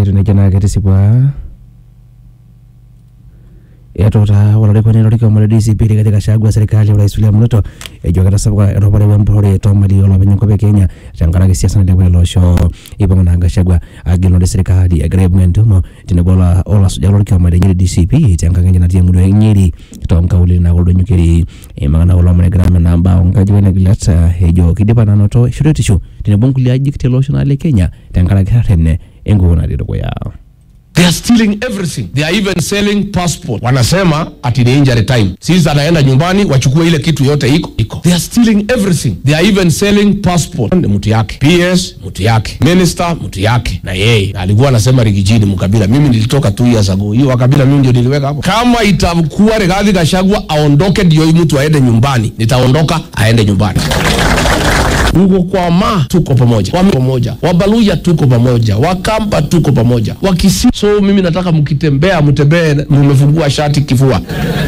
etiu nejia naa ketisipua etuutaa olarikoni lorkioma le DCP Rigathi Gachagua serikali ya Rais William Ruto ejo ketasapuka eropare wempurrore toomali olopeny enkop e Kenya tenkaraki siasa nailepua ele osho ipang'a naa Gachagua agilunore serikali egira aibung' entumo tenebo ola- olasujak lorkioma lenye le DCP tenkang enye natii emurua e Nyeri toonkaulele naa kuldo nyukeri eimaka naa kulo omon egira amenaa mbaa onkajijik wenegilat eh, ejo kidipa nanoto shoruetisho tenebo nkulie ajijik tele osho naa le Kenya tenkaraki rrene enkukuo natii dukuya. They are stealing everything. They are even selling passport. Wanasema ati ni injury time. Sisi anaenda nyumbani wachukue ile kitu yote iko iko. They are stealing everything. They are even selling passport. Ni mtu yake. PS mtu yake. Minister mtu yake. Na yeye alikuwa anasema Rigijini mkabila. Mimi nilitoka two years ago. Hiyo wakabila mimi ndio niliweka hapo. Kama itakuwa Rigathi Gachagua aondoke ndio huyu mtu aende nyumbani. Nitaondoka aende nyumbani. Ngukwama tuko pamoja, Wami pamoja, Wabaluya tuko pamoja, Wakamba tuko pamoja, Wakisi. So mimi nataka mkitembea, mtembee mumefungua shati kifua.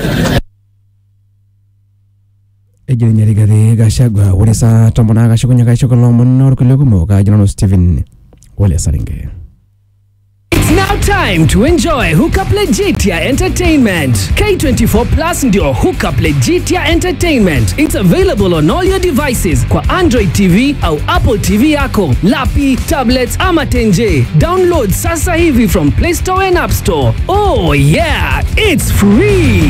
ejo ninye Rigathi Gachagua ore saa tomon naa kashukunye kaisho kulo omon orkulie kumok ajo nanu Stephen Ole Saringe. It's now time to enjoy Hookup Legitia Entertainment. K24 Plus ndio Hookup Legitia Entertainment. It's available on all your devices kwa Android TV au Apple TV yako, lapi, tablets ama tenje. Download sasa hivi from Play Store and App Store. Oh yeah, it's free.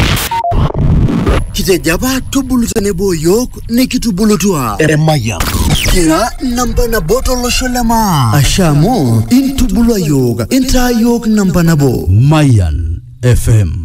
kitejaba tubulu tenebo yiok nikitubulutua eremaya kira namba nabo tolosho lema asha amu intubulua yiok intaa yiok namba nabo Mayan FM